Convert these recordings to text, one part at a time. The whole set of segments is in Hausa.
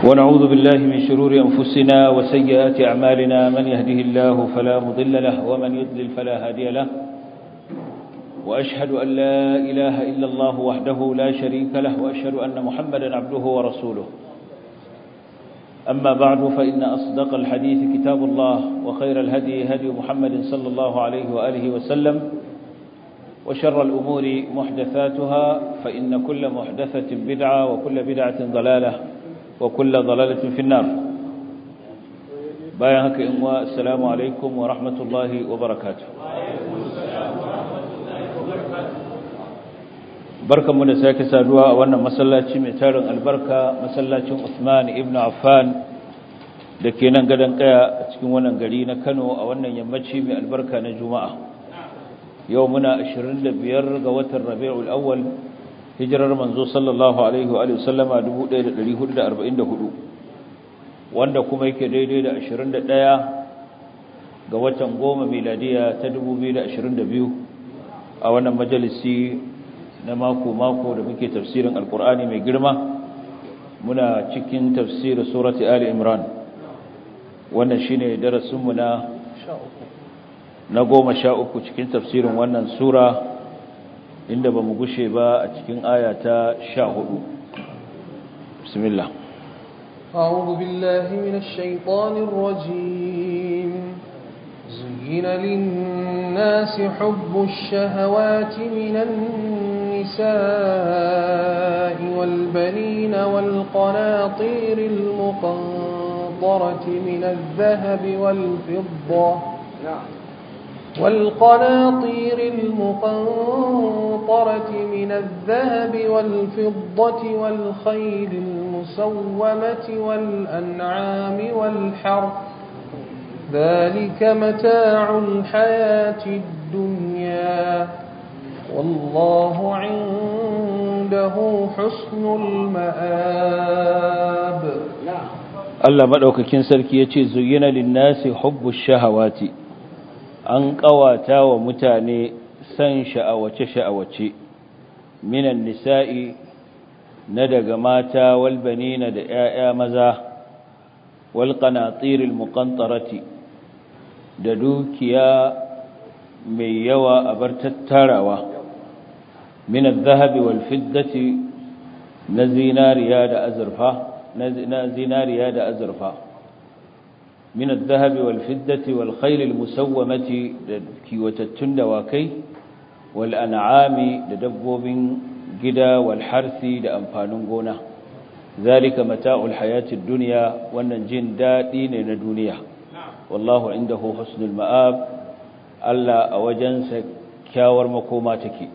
ونعوذ بالله من شرور أنفسنا وسيئات أعمالنا من يهده الله فلا مضل له ومن يضلل فلا هادي له وأشهد أن لا إله إلا الله وحده لا شريك له وأشهد أن محمدا عبده ورسوله أما بعد فإن أصدق الحديث كتاب الله وخير الهدي هدي محمد صلى الله عليه وآله وسلم وشر الأمور محدثاتها فإن كل محدثة بدعة وكل بدعة ضلالة وكل ضلالة في النار بايهك إمواء السلام عليكم ورحمة الله وبركاته barkan mu da sake saduwa a wannan masallaci mai tarin albarka masallacin Usman ibn Affan da ke nan gadon kaya a cikin wannan gari na Kano a wannan yammaci mai albarka na Juma'a yau muna 25 ga watan Rabiul Awwal hijirar manzo sallallahu alaihi wa sallama 1444 wanda kuma yake daidai da 21 ga watan goma miladiya ta 2022 a wannan majalisi na mako-mako da muke tafsirin alkur'ani mai girma muna cikin tafsirin surati ali imran wannan shine darasinmu na na goma sha uku cikin tafsirin wannan sura inda ba mu gushe ba a cikin aya ta sha hudu bismillah أعوذ بالله من الشيطان الرجيم زين للناس حب الشهوات من النساء والبنين والقناطير المقنطرة من الذهب والفضة والقناطير المقنطرة من الذهب والفضة والخيل المسومة والأنعام والحرث ذلك متاع الحياة الدنيا والله عنده حسن المآب Allah madaukakin sarki yace zuyyina lin-nasi hubbush shahawati an kawata wa mutane san sha'awace sha'awace minan nisa'i na daga mata wal banina da 'ya'ya maza wal qanatiril muqantarati da dukiya mai yawa a bar tattarawa min adh-dhahabi wal fiddati na zinariya da azurfa na zinariya da azurfa min adh-dhahabi wal fiddati wal khayl al musawwamati da kiwatattun dawakai wal an'ami da dabbobin gida wal harsi da amfanin gona zalika mata'ul hayatid dunya wannan jin dadi ne na duniya wallahu indahu husnul ma'ab Allah a wajensa kyawar makoma take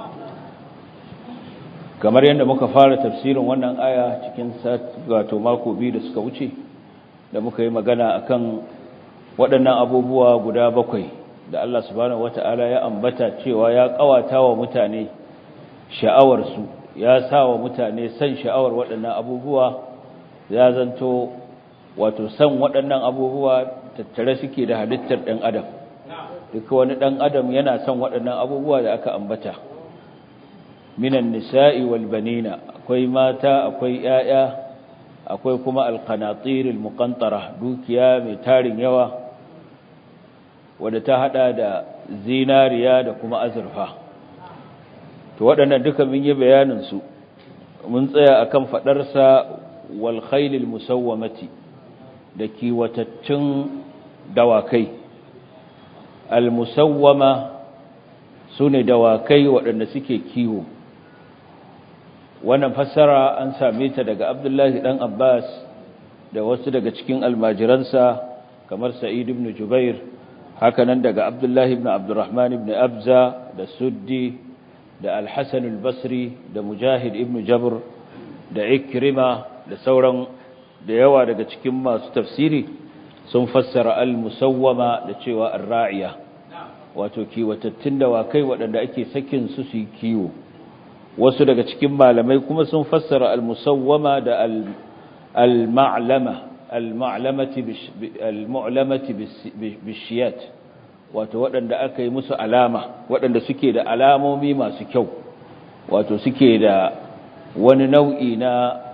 kamar yadda muka fara tafsirin wannan aya cikin wato mako biyu da suka wuce da muka yi magana akan waɗannan abubuwa guda bakwai da Allah subhanahu wata'ala ya ambata cewa ya kawata wa mutane sha'awarsu ya sa wa mutane san sha'awar waɗannan abubuwa ya zanto wato san waɗannan abubuwa tattare suke da halittar ɗan adam duka wani ɗan adam yana son waɗannan abubuwa da aka ambata minan nisa'i wal banina akwai mata akwai ƴaƴa akwai kuma alqanatir almuqantara dukiya mai tarin yawa wanda ta hada da zinariya da kuma azurfa to waɗannan duka mun yi bayanin su mun tsaya akan fadar sa wal khaylil musawwamati da kiwatattun dawakai al musawwama sune dawakai waɗanda suke kiwo wannan fassara an same ta daga Abdullahi dan Abbas da wasu daga cikin almajiransa kamar Sa'id ibn Jubair hakanan daga Abdullahi ibn Abdurrahman ibn Abza da Suddi da Al-Hasan al-Basri da Mujahid ibn Jabr da Ikrima da sauran da yawa daga cikin masu tafsiri sun fassara al-musawwama da cewa ar-ra'iya wato kiwatattun dawakai waɗanda ake sakin su su kiwo wasu daga cikin malamai kuma sun fassara al-musawwama da al-ma'lama al-ma'lamati al-mu'lamati bishiyat wato waɗanda aka yi musu alama waɗanda suke da alamomi masu kyau wato suke da wani nau'i na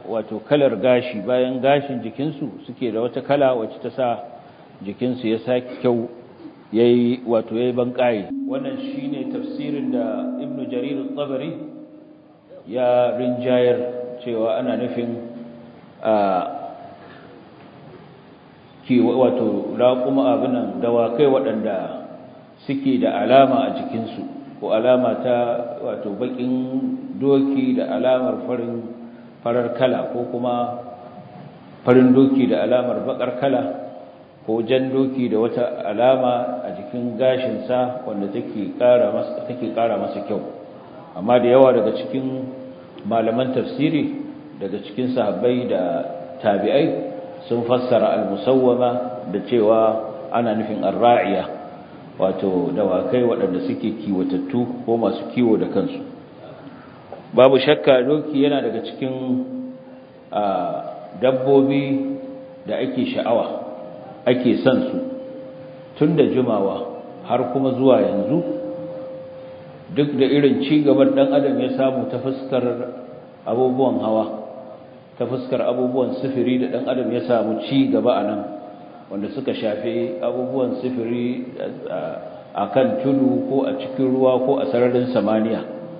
wato kalar gashi bayan gashin jikinsu suke da wata kala wacce ta sa jikinsu ya sake kyau yayi wato yayi banƙaye wannan shine tafsirin da Ibn Jarir al-Tabari ya rinjayar cewa ana nufin a ki wato raquma abinan dawakai waɗanda suke da alama a jikinsu ko alama ta wato bakin doki da alamar farin farar kala ko kuma farin doki da alamar bakar kala ko jan doki da wata alama a jikin gashinsa wanda take ƙara masa take ƙara masa kyau amma da yawa daga cikin malaman tafsiri daga cikin sahabbai da tabi'ai sun fassara al-musawwama da cewa ana nufin ar-ra'iya wato dawakai waɗanda suke kiwatattu ko masu kiwo da kansu babu shakka doki yana daga cikin dabbobi da ake sha'awa ake son su tun da jimawa har kuma zuwa yanzu duk da irin ci gaban dan adam ya samu ta fuskar abubuwan hawa ta fuskar abubuwan sifiri da dan adam ya samu ci gaba a nan wanda suka shafi abubuwan sifiri a kan tudu ko a cikin ruwa ko a sararin samaniya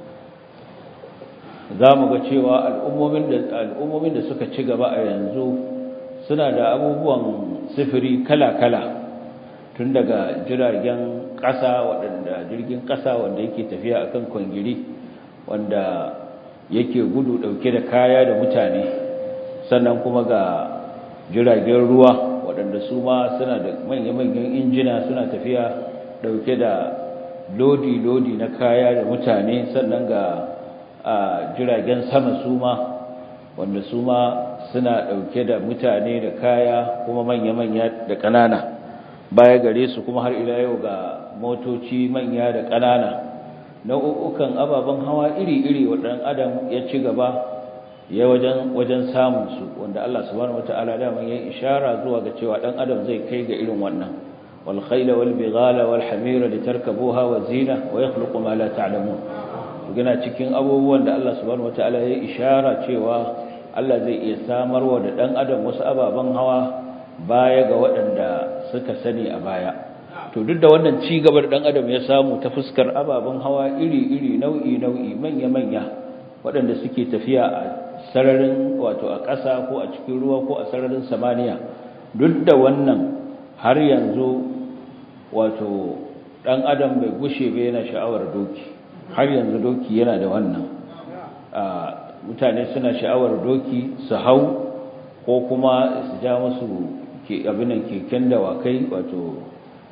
za mu ga cewa al'ummomin da suka ci gaba a yanzu suna da abubuwan sifiri kala-kala tun daga jiragen ƙasa waɗanda jirgin ƙasa wanda yake tafiya a kan kwangiri wanda yake gudu ɗauke da kaya da mutane sannan kuma ga jiragen ruwa waɗanda su ma suna da manya-manyan injina suna tafiya ɗauke da lodi-lodi na kaya da mutane sannan ga a jiragen sama su ma wanda su ma suna ɗauke da mutane da kaya kuma manya-manya da ƙanana baya gare su kuma har ila yau ga motoci manya da ƙanana nau'ukan ababen hawa iri-iri waɗannan adam ya ci gaba ya wajen wajen samun su wanda Allah subhanahu wataala da man ya ishara zuwa ga cewa dan adam zai kai ga irin wannan wal khayla wal bighala wal hamira litarkabuha wa zina wa yakhluqu ma la ta'lamun gina cikin abubuwan da Allah subhanahu wataala ya ishara cewa Allah zai iya samarwa da dan adam wasu ababen hawa baya ga waɗanda suka sani a baya to duk da wannan ci gaba da dan adam ya samu ta fuskar ababen hawa iri-iri nau'i-nau'i manya-manya waɗanda suke tafiya a sararin wato a ƙasa ko a cikin ruwa ko a sararin samaniya duk da wannan har yanzu wato ɗan adam bai gushe bai yana sha'awar doki har yanzu doki yana da wannan mutane suna sha'awar doki su hau ko kuma su ja musu abinan keken dawakai wato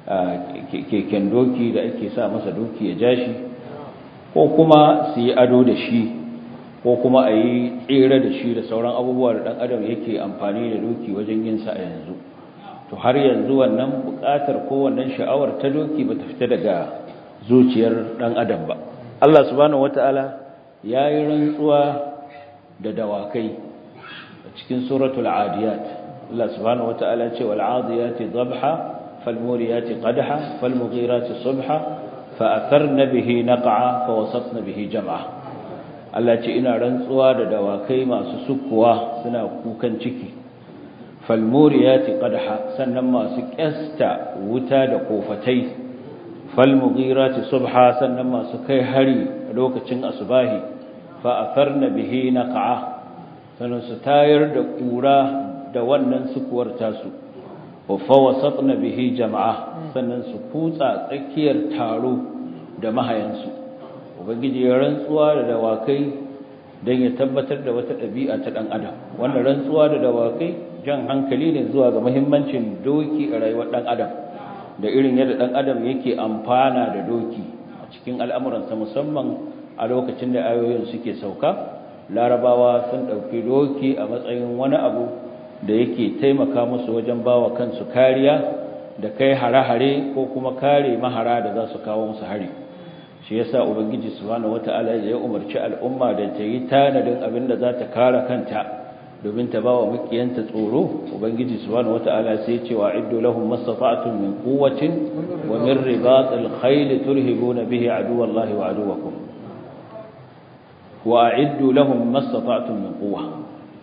keken doki da ake sa masa doki ya ja shi ko kuma su yi ado da shi ko kuma a yi tsere da shi da sauran abubuwa da ɗan adam yake amfani da doki wajen yin sa a yanzu to har yanzu wannan buƙatar ko wannan sha'awar ta doki ba ta fita daga zuciyar ɗan adam ba Allah subhanahu wata'ala ya yi rantsuwa da dawakai a cikin suratul adiyat Allah subhanahu wata'ala ce wal adiyati dhabha fal muriyati qadha fal mughirati subha fa atharna bihi naq'a fa wasatna bihi jam'a Allah ce ina rantsuwa da dawakai masu sukuwa suna kukan ciki falmuriyati qadha sannan masu kyasta wuta da kofatai falmughirati subha sannan masu kai hari lokacin asubahi fa atharna bihi naq'a sannan su tayar da kura da wannan sukuwar tasu wa fawasatna bihi jama'a sannan su kutsa tsakiyar taro da mahayansu ubangiji ya rantsuwa da dawakai don ya tabbatar da wata ɗabi'a ta ɗan adam wannan rantsuwa da dawakai jan hankali ne zuwa ga muhimmancin doki a rayuwar ɗan adam da irin yadda ɗan adam yake amfana da doki a cikin al'amuransa musamman a lokacin da ayoyin suke sauka larabawa sun ɗauki doki a matsayin wani abu da yake taimaka musu wajen bawa kansu kariya da kai hare-hare ko kuma kare mahara da za su kawo musu hari shi yasa ubangiji subhanahu wataala ya umarci al'umma da ta yi tanadin abin da za ta kare kanta domin ta bawa mukiyanta tsoro ubangiji subhanahu wataala sai ya ce wa iddu lahum mastata'tum min quwwatin wa min ribatil khayl turhibuna bihi aduwallahi wa aduwakum wa a'iddu lahum mastata'tum min quwwa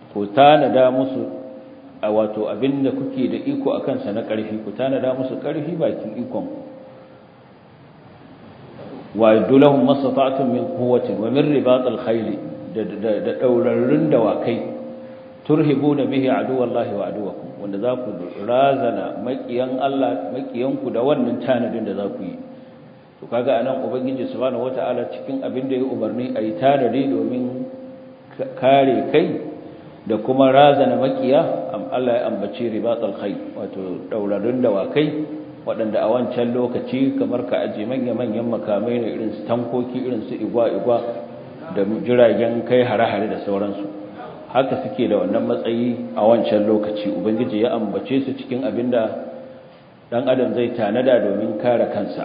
ku tanada musu a wato abinda kuke da iko a kansa na ƙarfi ku tanada musu ƙarfi bakin ikon wa yadulahum mastata'tum min quwwatin wa min ribatil khayl da daurarrun dawakai turhibuna bihi aduwallahi wa aduwakum wanda za ku razana makiyan Allah makiyanku da wannan tanadin da za ku yi to kaga anan ubangiji subhanahu wataala cikin abin da ya umarni ayi tanadi domin kare kai da kuma razana makiya Allah ya ambaci ribatul khayl wato daurarrun dawakai waɗanda a wancan lokaci kamar ka aje manya-manyan makamai ne irin su tankoki irin su igwa-igwa da jiragen kai hare-hare da sauransu haka suke da wannan matsayi a wancan lokaci ubangiji ya ambace su cikin abinda dan adam zai tanada domin kare kansa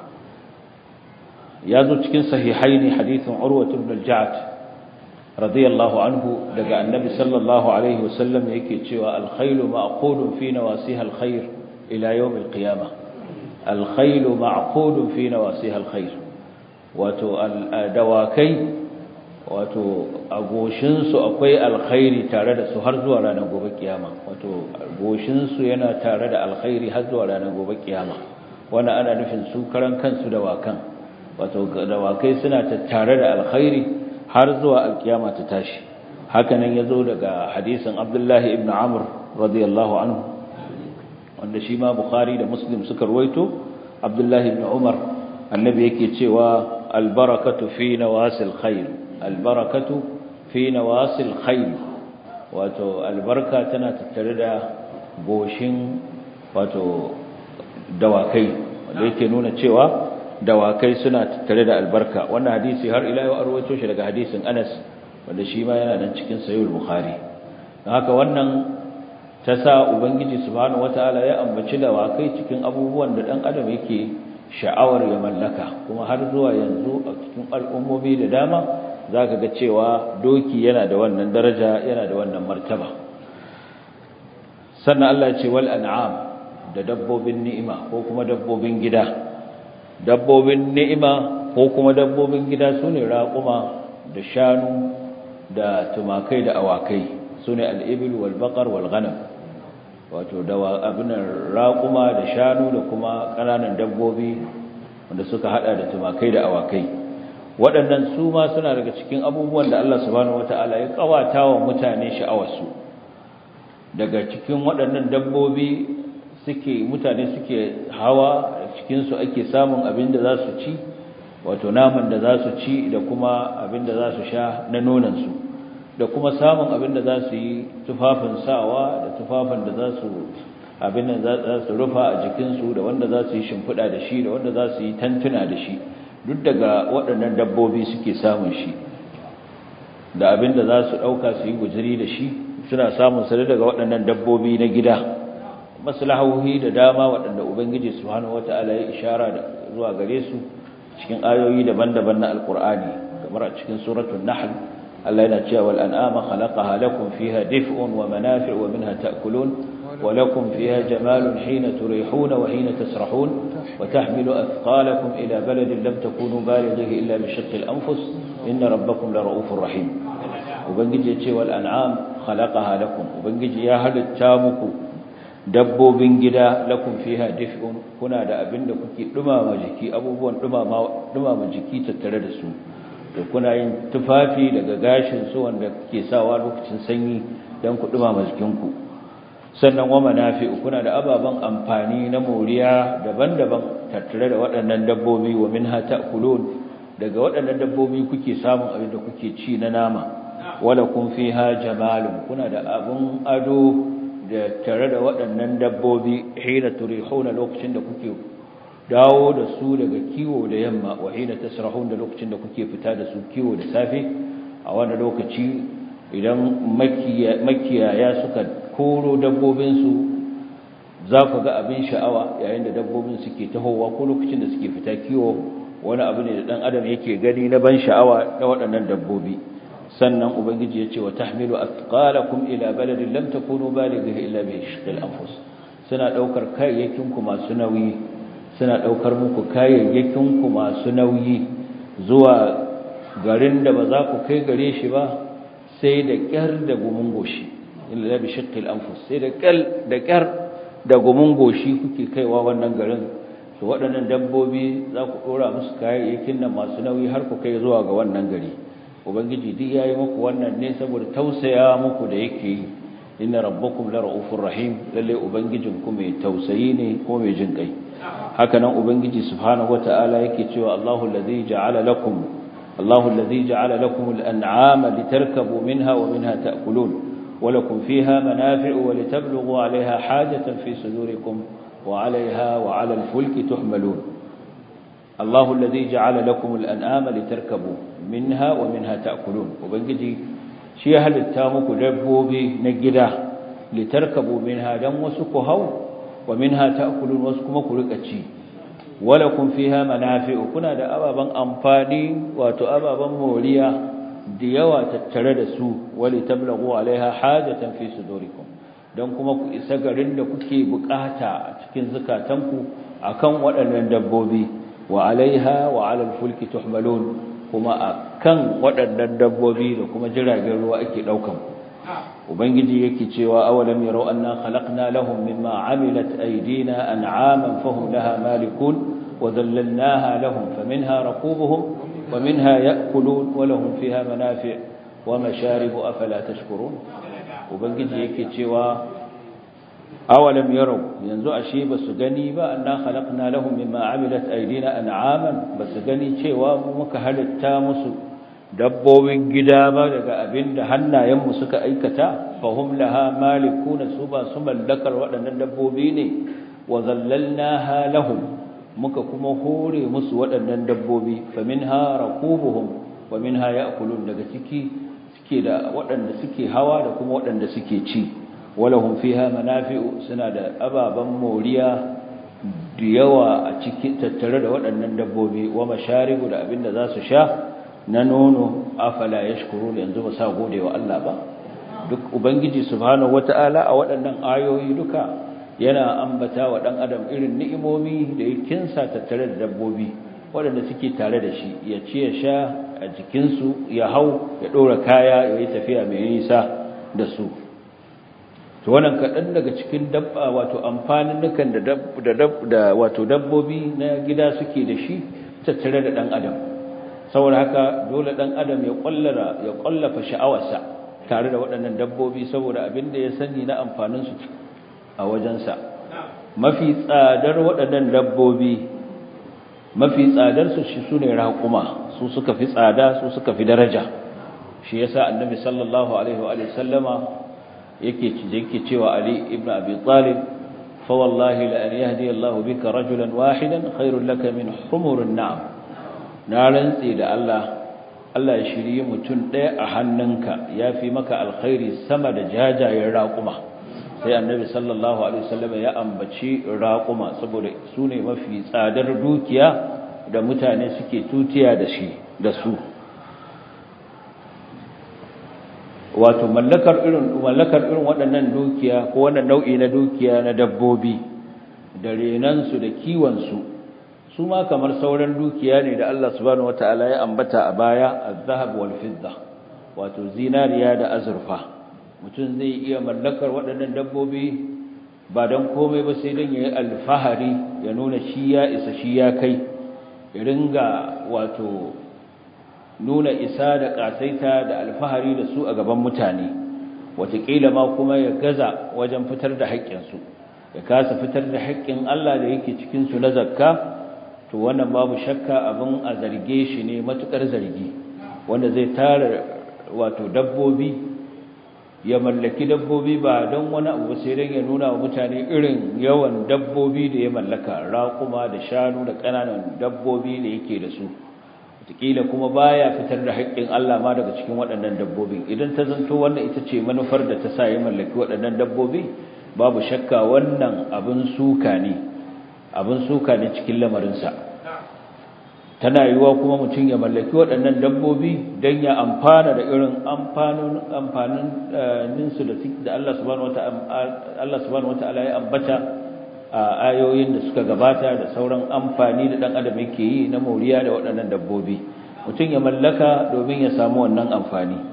ya zo cikin sahihaini hadithin urwa ibn al-ja'd radiyallahu anhu daga annabi sallallahu alaihi wasallam yake cewa al-khaylu ma'qudun fi nawasiha al-khayr ila yawm al-qiyamah al-khaylu ma'qudun fi nawasiha al-khayr wato dawakai wato a goshinsu akwai alkhairi tare da su har zuwa ranar gobe kiyama wato goshinsu yana tare da alkhairi har zuwa ranar gobe kiyama wannan ana nufin su karan kansu dawakan wato dawakai suna tattare da alkhairi har zuwa alkiyama ta tashi hakanan yazo daga hadisin Abdullahi ibn Amr radiyallahu anhu wanda shi ma Bukhari da Muslim suka ruwaito Abdullahi ibn Umar annabi yake cewa albarakatu fi nawasil khair albarakatu fi nawasil khayl wato albarka tana tattare da goshin wato dawakai wanda yake nuna cewa dawakai suna tattare da albarka wannan hadisi har ila yau arwato shi daga hadisin Anas wanda shi ma yana nan cikin sahih bukhari don haka wannan ta sa ubangiji subhanahu wataala ya ambaci dawakai cikin abubuwan da dan adam yake sha'awar ya mallaka kuma har zuwa yanzu a cikin al'ummomi da dama za ka ga cewa doki yana da wannan daraja yana da wannan martaba sannan Allah ce wal an'am da dabbobin ni'ima ko kuma dabbobin gida dabbobin ni'ima ko kuma dabbobin gida sune raƙuma da shanu da tumakai da awakai sune al-ibil wal baqar wal ghanam wato da abin raƙuma da shanu da kuma ƙananan dabbobi wanda suka hada da tumakai da awakai waɗannan su ma suna daga cikin abubuwan da Allah subhanahu wataala ya kawata wa mutane sha'awarsu daga cikin waɗannan dabbobi suke mutane suke hawa cikin su ake samun abin da za su ci wato naman da za su ci da kuma abin da za su sha na nonon su da kuma samun abin da za su yi tufafin sawa da tufafin da za su abin da za su rufa a jikinsu da wanda za su yi shimfiɗa da shi da wanda za su yi tantuna da shi duk daga waɗannan dabbobi suke samun shi da abin da za su ɗauka su yi gujiri da shi suna samun sa daga waɗannan dabbobi na gida maslahohi da dama waɗanda ubangiji subhanahu wata'ala ya ishara da zuwa gare su cikin ayoyi daban-daban na alqur'ani kamar a cikin suratul nahl Allah yana cewa wal an'ama khalaqaha lakum fiha dif'un wa manafi'u wa minha ta'kulun ولكم فيها جمال حين تريحون وحين تسرحون وتحمل أثقالكم إلى بلد لم تكونوا بالغيه إلا بشق الأنفس إن ربكم لرؤوف رحيم وبنجي يتشي والأنعام خلقها لكم وبنجي يا هل التامك دبو بنجدا لكم فيها دفء كنا دا أبن كي دمام جكي أبوبون دمام جكي تتردسوا kuna yin tufafi daga gashin su wanda ke sawa lokacin sanyi don ku dumama jikinku sannan wa manafi'u kuna da ababan amfani na moriya daban-daban tattare da waɗannan dabbobi wa minha ta'kulun daga waɗannan dabbobi kuke samun abin da kuke ci na nama wala kun fiha jamalun kuna da abun ado da tare da waɗannan dabbobi hina turihuna lokacin da kuke dawo da su daga kiwo da yamma wa hina tasrahun da lokacin da kuke fita da su kiwo da safe a wannan lokaci idan makiyaya suka koro dabbobinsu za ku ga abin sha'awa yayin da dabbobin suke tahowa ko lokacin da suke fita kiwo wani abu ne da ɗan adam yake gani na ban sha'awa na waɗannan dabbobi sannan ubangiji ya ce wa tahmilu athqalakum ila baladin lam takunu balighihi illa bi shiqqil anfus suna daukar kayayyakin ku masu nauyi suna daukar muku kayayyakin ku masu nauyi zuwa garin da ba za ku kai gare shi ba sai da ƙyar da gumin goshi illa bi shaqqil anfus sai da ƙal da ƙyar da gumin goshi kuke kaiwa wannan garin to waɗannan dabbobi za ku ɗora musu kayayyakin nan masu nauyi har ku kai zuwa ga wannan gari ubangiji duk yayi muku wannan ne saboda tausaya muku da yake yi inna rabbakum la ra'ufur rahim lalle ubangijin ku mai tausayi ne ko mai jin kai haka nan ubangiji subhanahu wata'ala yake cewa Allahu allazi ja'ala lakum Allahu allazi ja'ala lakum al-an'ama litarkabu minha wa minha ta'kulun wa lakum fiha manafi'u wa litablughu 'alayha hajatan fi sudurikum wa 'alayha wa 'ala al-fulki tuhmalun Allahu allazi ja'ala lakum al-an'ama litarkabu minha wa minha ta'kulun ubangiji shi ya halitta muku dabbobi na gida litarkabu minha dan wasu ku hau wa minha ta'kulun wasu kuma ku rika ci walakum fiha manafi'u kuna da ababan amfani wato ababan moriya da yawa tattare da su wali tablaghu alaiha hajatan fi sudurikum dan kuma ku isa garin da kuke bukata a cikin zakatanku akan waɗannan dabbobi wa alaiha wa alal fulki tuhmalun kuma akan waɗannan dabbobi da kuma jiragen ruwa ake daukan ubangiji yake cewa awalam yarau anna khalaqna lahum mimma amilat aydina an'aman fahum laha malikun wa dhallalnaha lahum faminha rakubuhum wa minha ya'kulun wa lahum fiha manafi' wa masharibu afala tashkurun ubangiji yake cewa awalam yarau yanzu ashe basu gani ba anna khalaqna lahum mimma amilat aydina an'aman basu gani cewa muka halitta musu dabbobin gida ba daga abinda hannayenmu suka aikata fahum laha malikuna su ba su mallakar waɗannan dabbobi ne wa zallalnaha lahum muka kuma hore musu waɗannan dabbobi faminha raqubuhum wa minha ya'kulun daga ciki suke da waɗanda suke hawa da kuma waɗanda suke ci walahum fiha manafi'u suna da ababan moriya da yawa a cikin tattare da waɗannan dabbobi wa masharibu da abinda za su sha na nono afala yashkuru yanzu ba sa gode wa Allah ba duk ubangiji subhanahu wataala a waɗannan ayoyi duka yana ambata wa dan adam irin ni'imomi da ya kinsa tattare da dabbobi waɗanda suke tare da shi ya ci ya sha a jikinsu ya hau ya ɗora kaya ya yi tafiya mai nisa da su to wannan kaɗan daga cikin dabba wato amfanin nukan da da wato dabbobi na gida suke da shi tattare da ɗan adam saboda haka dole ɗan adam ya ƙwallara ya ƙwallafa sha'awarsa tare da waɗannan dabbobi saboda abin da ya sani na amfaninsu a wajensa mafi tsadar waɗannan dabbobi mafi tsadarsu shi su ne raƙuma su suka fi tsada su suka fi daraja shi yasa annabi sallallahu alaihi wa sallama yake yake cewa ali ibn abi talib fa wallahi la an yahdi Allah bika rajulan wahidan khairul laka min humurin na'am na rantsi da Allah Allah ya shirye mutum ɗaya a hannunka yafi maka alkhairi sama da jajayen raƙuma sai annabi sallallahu alaihi wasallam ya ambaci raquma saboda su ne mafi tsadar dukiya da mutane suke tutiya da shi da su wato mallakar irin mallakar irin waɗannan dukiya ko wannan nau'i na dukiya na dabbobi da renan su da kiwon su su ma kamar sauran dukiya ne da Allah subhanahu wataala ya ambata a baya az-zahab wal fidda wato zinariya da azurfa mutum zai iya mallakar waɗannan dabbobi ba don komai ba sai don ya yi alfahari ya nuna shi ya isa shi ya kai ya ringa wato nuna isa da ƙasaita da alfahari da su a gaban mutane wataƙila ma kuma ya gaza wajen fitar da haƙƙinsu ya kasa fitar da haƙƙin Allah da yake cikinsu na zakka to wannan babu shakka abin a zarge shi ne matuƙar zargi wanda zai tara wato dabbobi ya mallaki dabbobi ba don wani abu sai don ya nuna wa mutane irin yawan dabbobi da ya mallaka raƙuma da shanu da ƙananan dabbobi da yake da su wataƙila kuma baya fitar da haƙƙin Allah ma daga cikin waɗannan dabbobin idan ta zanto wannan ita ce manufar da ta sa ya mallaki waɗannan dabbobi babu shakka wannan abin suka ne abin suka ne cikin lamarinsa tana yiwuwa kuma mutum ya mallaki waɗannan dabbobi don ya amfana da irin amfaninsu da Allah subhanahu wata'ala ya ambata a ayoyin da suka gabata da sauran amfani da ɗan adam yake yi na moriya da waɗannan dabbobi mutum ya mallaka domin ya samu wannan amfani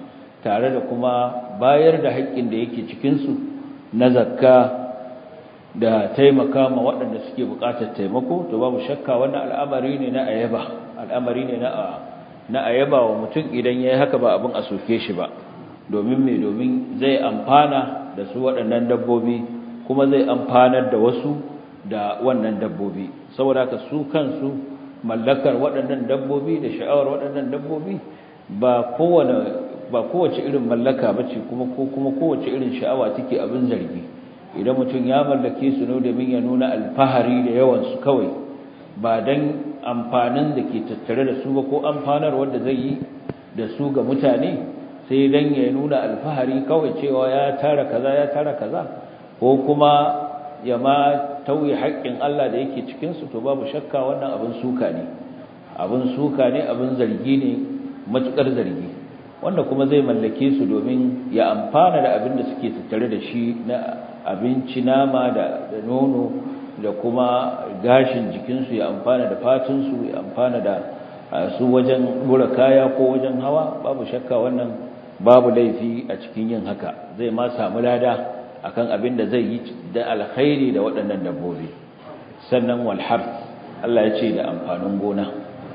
tare da kuma bayar da haƙƙin da yake cikinsu na zakka da taimaka ma waɗanda suke buƙatar taimako to babu shakka wannan al'amari ne na ayaba al'amari ne na na ayaba wa mutum idan yayi haka ba abin a soke shi ba domin me domin zai amfana da su waɗannan dabbobi kuma zai amfanar da wasu da wannan dabbobi saboda haka su kansu mallakar waɗannan dabbobi da sha'awar waɗannan dabbobi ba kowane ba kowace irin mallaka bace kuma ko kuma kowace irin sha'awa take abin zargi idan mutum ya mallake su ne domin ya nuna alfahari da yawan su kawai ba dan amfanin da ke tattare da su ba ko amfanar wanda zai yi da su ga mutane sai dan ya nuna alfahari kawai cewa ya tara kaza ya tara kaza ko kuma ya ma tauye haƙƙin Allah da yake cikin su to babu shakka wannan abin suka ne abin suka ne abin zargi ne matukar zargi wanda kuma zai mallake su domin ya amfana da abin da suke tattare da shi na abinci nama da nono da kuma gashin jikinsu ya amfana da fatinsu ya amfana da su wajen bura kaya ko wajen hawa babu shakka wannan babu laifi a cikin yin haka zai ma samu lada akan abin da zai yi da alkhairi da waɗannan dabbobi sannan walhar Allah ya ce da amfanin gona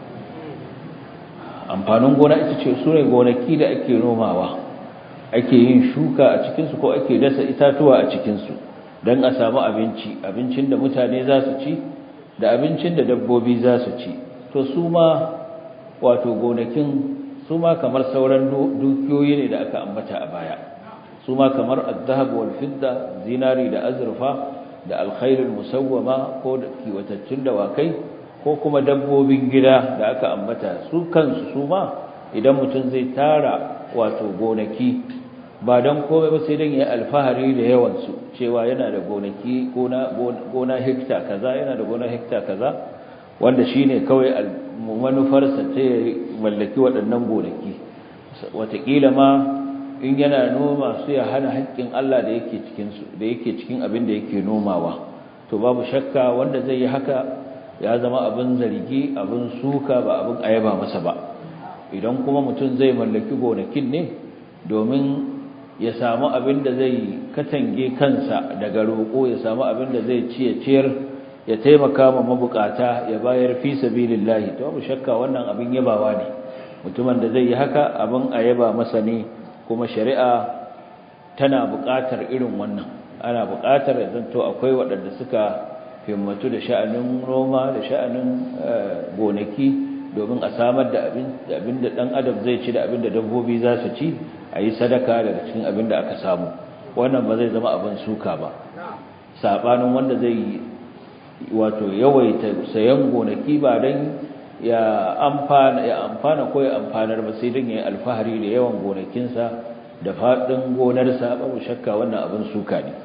amfanin gona ita ce su ne gonaki da ake nomawa ake yin shuka a cikinsu ko ake dasa itatuwa a cikinsu don a samu abinci abincin da mutane za su ci da abincin da dabbobi za su ci to su ma wato gonakin su ma kamar sauran dukiyoyi ne da aka ambata a baya su ma kamar al-zahab wal fidda zinari da azurfa da alkhairul musawwama ko da kiwatattun dawakai ko kuma dabbobin gida da aka ambata su kansu su ma idan mutum zai tara wato gonaki ba don komai ba sai don ya alfahari da yawansu cewa yana da gonaki gona hekta kaza yana da gona hekta kaza wanda shi ne kawai manufarsa ta mallaki waɗannan gonaki watakila ma in yana noma su ya hana haƙƙin Allah da yake cikinsu da yake cikin abin da yake nomawa to babu shakka wanda zai yi haka ya zama abin zargi abin suka ba abin ayaba masa ba idan kuma mutum zai mallaki gonakin ne domin ya samu abin da zai katange kansa daga roƙo ya samu abin da zai ci ya ciyar ya taimaka ma mabukata ya bayar fi sabilillahi to babu shakka wannan abin yabawa ne mutumin da zai yi haka abin a yaba masa ne kuma shari'a tana buƙatar irin wannan ana buƙatar ya zanto akwai waɗanda suka himmatu da sha'anin noma da sha'anin gonaki domin a samar da abin da ɗan adam zai ci da abin da dabbobi za su ci a yi sadaka daga cikin abin da aka samu wannan ba zai zama abin suka ba saɓanin wanda zai wato yawaita sayan gonaki ba don ya amfana ya amfana ko ya amfanar ba sai don ya yi alfahari da yawan gonakinsa da faɗin gonarsa babu shakka wannan abin suka ne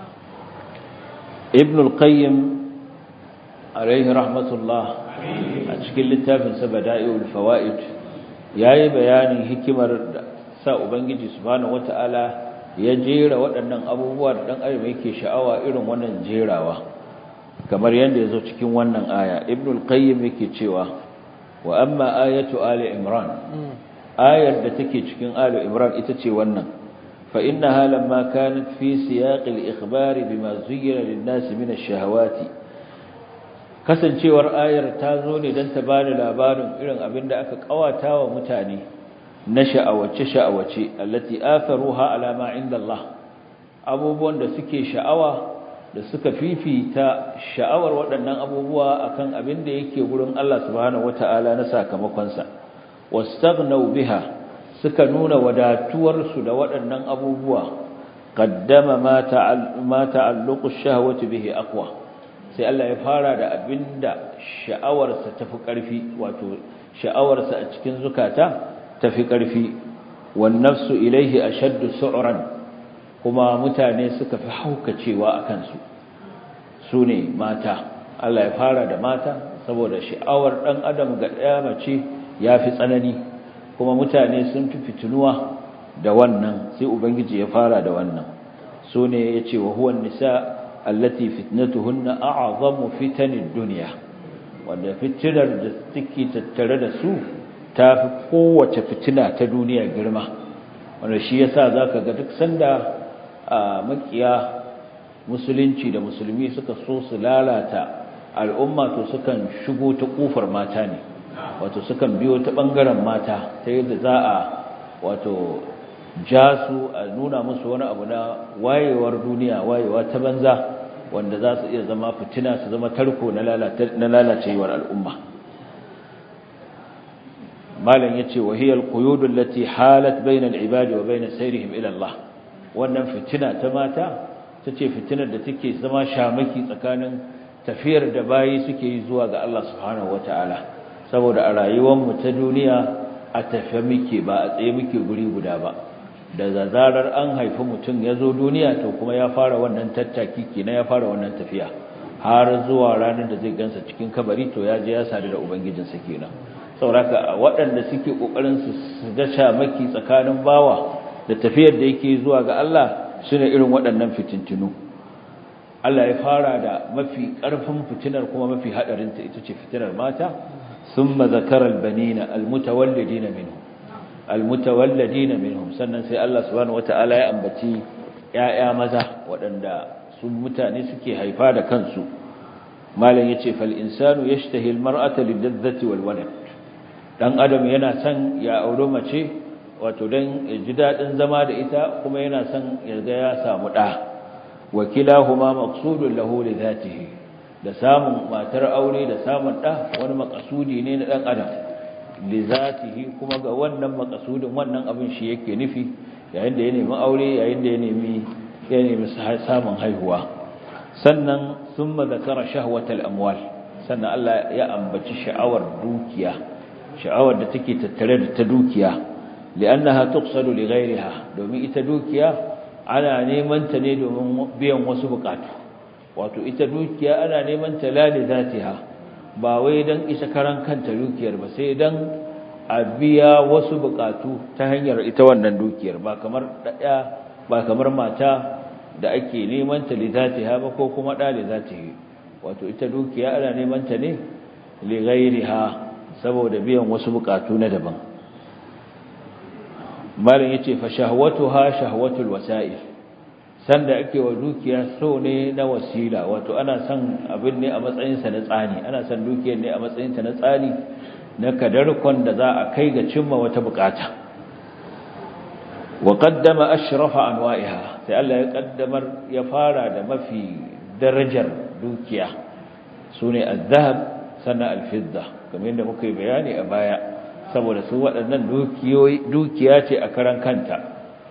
ibn al-qayyim alaihi rahmatullah a cikin littafinsa bada'iul fawaid yayi bayanin hikimar da sa ubangiji subhanahu wataala ya jera waɗannan abubuwa da dan adam yake sha'awa irin wannan jerawa kamar yanda yazo cikin wannan aya ibnul qayyim yake cewa wa amma ayatu ali imran ayar da take cikin ali imran ita ce wannan fa innaha lamma kanat fi siyaq al-ikhbar bima zuyyina lin-nas min ash-shahawati kasancewar ayar ta zo ne don ta bada labarin irin abin da aka kawata wa mutane na sha'awace-sha'awace allati atharuha ala ma inda Allah abubuwan da suke sha'awa da suka fifita sha'awar waɗannan abubuwa akan abin da yake gurin Allah subhanahu wata'ala na sakamakonsa wastaghnaw biha suka nuna wadatuwar su da waɗannan abubuwa qaddama ma ta'alluqu ash-shahawati bihi aqwa sai Allah ya fara da abinda sha'awarsa tafi ƙarfi wato sha'awarsa a cikin zukata tafi ƙarfi wan nafsu ilaihi ashaddu su'ran kuma mutane suka fi haukacewa akan su sune mata Allah ya fara da mata saboda sha'awar dan adam ga daya mace yafi tsanani kuma mutane sun fi fitinuwa da wannan sai ubangiji ya fara da wannan sune yace wa huwa nisa allati fitnatuhunna a'zamu fitanid dunya wanda fitinar da take tattare da su tafi kowace fitina ta duniya girma wanda shi yasa zaka ga duk sanda a makiya musulunci da musulmi suka so su lalata al'umma to sukan shigo ta kofar mata ne wato sukan biyo ta bangaren mata ta yadda za a wato ja su a nuna musu wani abu na wayewar duniya wayewa ta banza wanda za su iya zama fitina su zama tarko na lalacewar al'umma malam yace wa hiya al-quyud allati halat bayna al-ibadi wa bayna sayrihim ila Allah wannan fitina ta mata tace fitinar da take zama shamaki tsakanin tafiyar da bayi suke yi zuwa ga Allah subhanahu wataala saboda a rayuwar mu ta duniya a tafe muke ba a tsaye muke guri guda ba da zarar an haifi mutum ya zo duniya to kuma ya fara wannan tattaki kenan ya fara wannan tafiya har zuwa ranar da zai gansa cikin kabari to ya je ya sadu da ubangijinsa kenan sauraka waɗanda suke ƙoƙarin su ga shamaki tsakanin bawa da tafiyar da yake zuwa ga Allah sune irin waɗannan fitintinu Allah ya fara da mafi ƙarfin fitinar kuma mafi haɗarinta ita ce fitinar mata thumma zakara albanina almutawallidina minhum almutawallidina minhum sannan sai Allah subhanahu wataala ya ambaci ƴaƴa maza waɗanda su mutane suke haifa da kansu malam yace fal insanu yashtahi almar'ata lidadzati walwalad dan adam yana son ya aure mace wato dan ya ji dadin zama da ita kuma yana son ya ga ya samu da wakilahuma maqsudun lahu li dhatihi da samun matar aure da samun da wani makasudi ne na dan adam li dhatihi kuma ga wannan makasudin wannan abin shi yake nufi yayin da ya nemi aure yayin da ya nemi ya nemi samun haihuwa sannan thumma zakara shahwatal amwal sannan Allah ya ambaci sha'awar dukiya sha'awar da take tattare da ta dukiya li'annaha tuqsadu li ghayriha domin ita dukiya ana neman ta ne domin biyan wasu bukatu wato ita dukiya ana neman ta lali zatiha ba wai dan isa karan kanta dukiyar ba sai dan a biya wasu bukatu ta hanyar ita wannan dukiyar ba kamar daya ba kamar mata da ake neman ta li zatiha ba ko kuma da li zatihi wato ita dukiya ana neman ta ne li ghayriha saboda biyan wasu bukatu na daban malin yace fa shahwatuha shahwatul wasa'il sanda ake wa dukiya so ne na wasila wato ana son abin ne a matsayin sa na tsani ana son dukiyar ne a matsayin ta na tsani na kadarkon da za a kai ga cimma wata bukata wa qaddama ashrafa anwa'iha sai Allah ya kaddamar ya fara da mafi darajar dukiya sune az-zahab sannan al-fidda kamar yadda muka yi bayani a baya saboda su waɗannan dukiya ce a karan kanta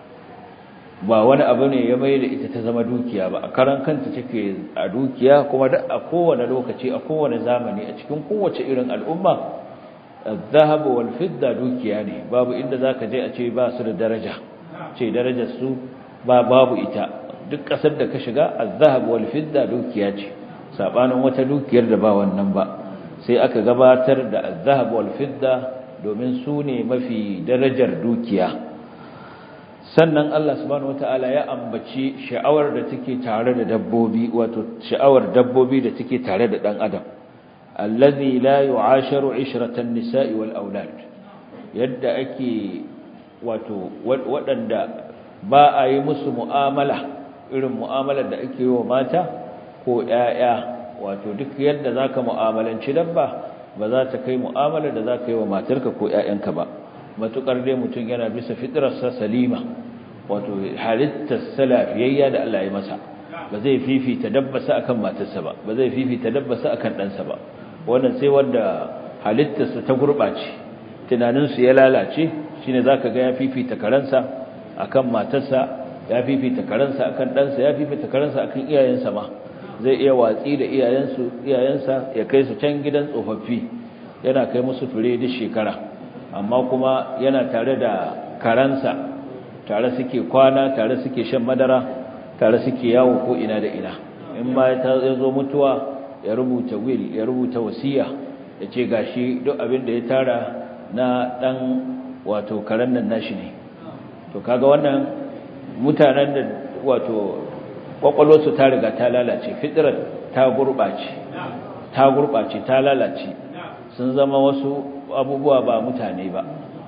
ba wani abu ne ya mai da ita ta zama dukiya ba a karan kanta take a dukiya kuma da a kowane lokaci a kowane zamani a cikin kowace irin al'umma zahab wal fidda dukiya ne babu inda zaka je a ce ba su da daraja ce darajar su ba babu ita duk ƙasar da ka shiga az-zahab wal fidda dukiya ce sabanin wata dukiyar da ba wannan ba sai aka gabatar da az-zahab wal fidda domin su ne mafi darajar dukiya sannan Allah subhanahu wataala ya ambaci sha'awar da take tare da dabbobi wato sha'awar dabbobi da take tare da dan adam allazi la yu'asharu 'ishratan nisa'i wal aulad yadda ake wato waɗanda ba a yi musu mu'amala irin mu'amalar da ake yi wa mata ko ƴaƴa wato duk yadda zaka mu'amalanci dabba ba za ta kai mu'amalar da zaka yi wa matarka ko ƴaƴanka ba matukar dai mutum yana bisa fitrarsa salima wato halittar salafiyayya da Allah ya masa ba zai fifita dabbasa akan matarsa ba ba zai fifita dabbasa akan ɗansa ba wannan sai wanda halittarsa ta gurɓace tunaninsu ya lalace shine zaka ga ya fifita karansa akan matarsa ya fifita karansa akan ɗansa ya fifita karansa akan iyayensa ma zai iya watsi da iyayensu iyayensa ya kai su can gidan tsofaffi yana kai musu fure duk shekara amma kuma yana tare da karansa tare suke kwana tare suke shan madara tare suke yawo ko ina da ina in ma ya zo mutuwa ya rubuta will ya rubuta wasiya ya ce gashi duk abin da ya tara na dan wato karen nan nashi ne to kaga wannan mutanen da wato kwakwalwarsu ta riga ta lalace fitrar ta gurɓace ta gurɓace ta lalace sun zama wasu abubuwa ba mutane ba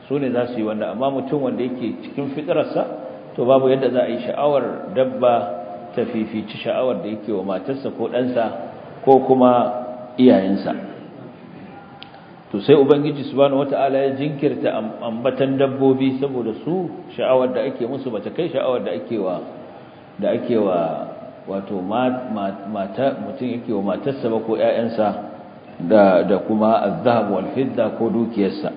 su ne za su yi wanda amma mutum wanda yake cikin fitararsa to babu yadda za a yi sha'awar dabba ta fifici sha'awar da yake wa matarsa ko ɗansa ko kuma iyayensa to sai ubangiji subhanahu wata'ala ya jinkirta ambatan dabbobi saboda su sha'awar da ake musu bata kai sha'awar da ake wa da ake wa wato mata mutum yake wa matarsa ba ko ƴaƴansa da da kuma az-zahab wal fidda ko dukiyarsa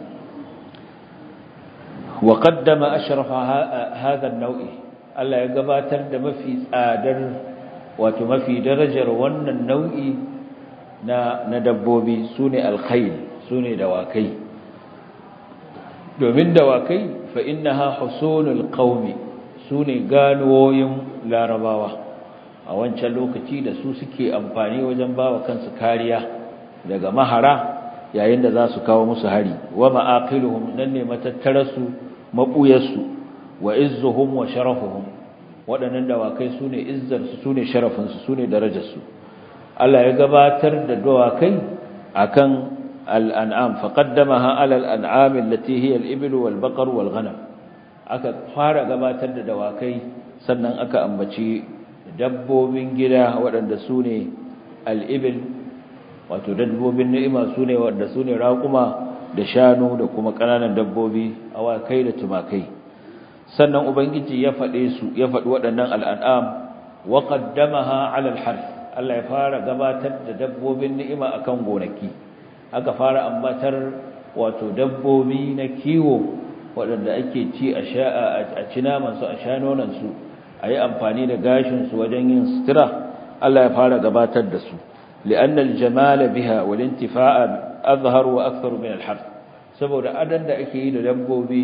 wa qaddama ashrafa hadha an-naw'i Allah ya gabatar da mafi tsadar wato mafi darajar wannan nau'i na na dabbobi sune al-khayl sune dawakai domin dawakai fa innaha husunul qaumi sune ganuwoyin larabawa a wancan lokaci da su suke amfani wajen bawa kansu kariya daga mahara yayin da za su kawo musu hari wa ma'aqiluhum nan ne matattarasu mabuyarsu wa izzuhum wa sharafuhum waɗannan dawakai sune izzar su sune sharafin su sune darajar su Allah ya gabatar da dawakai akan al-an'am faqaddamaha 'ala al-an'am allati hiya al-ibl wal-baqar wal-ghanam aka fara gabatar da dawakai sannan aka ambaci dabbobin gida waɗanda sune al-ibil wato dabbobin ni'ima sune wanda sune raquma da shanu da kuma ƙananan dabbobi awakai da tumakai sannan ubangiji ya faɗe su ya faɗi waɗannan al'an'am wa qaddamaha 'ala al-harth Allah ya fara gabatar da dabbobin ni'ima akan gonaki aka fara ambatar wato dabbobi na kiwo waɗanda ake ci a sha a ci naman su a sha nonon su ayi amfani da gashin su wajen yin sutura Allah ya fara gabatar da su لأن الجمال بها والانتفاع أظهر وأكثر من الحرث saboda adan da ake yi da dabbobi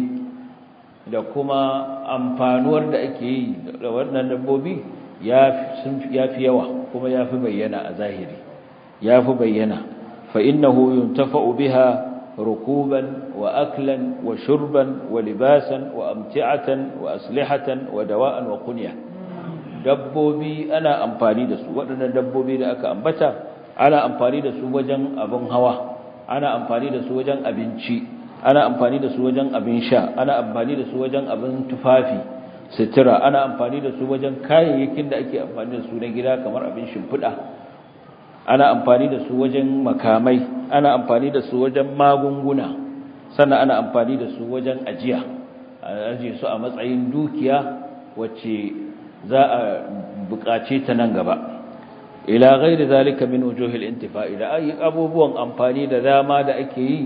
da kuma amfanuwar da ake yi da wannan dabbobi ya fi yawa kuma ya fi bayyana a zahiri ya fi bayyana fa innahu yuntafa'u biha rukuban wa aklan wa shurban wa libasan wa amti'atan wa aslihatan wa dawa'an wa kunya dabbobi ana amfani da su waɗannan dabbobi da aka ambata ana amfani da su wajen abin hawa ana amfani da su wajen abinci ana amfani da su wajen abin sha ana amfani da su wajen abin tufafi sutura ana amfani da su wajen kayayyakin da ake amfani da su na gida kamar abin shimfiɗa ana amfani da su wajen makamai ana amfani da su wajen magunguna sannan ana amfani da su wajen ajiya a ajiye su a matsayin dukiya wacce za a buƙace ta nan gaba ila ghairi zalika min wujuhil intifa'i da ayi abubuwan amfani da dama da ake yi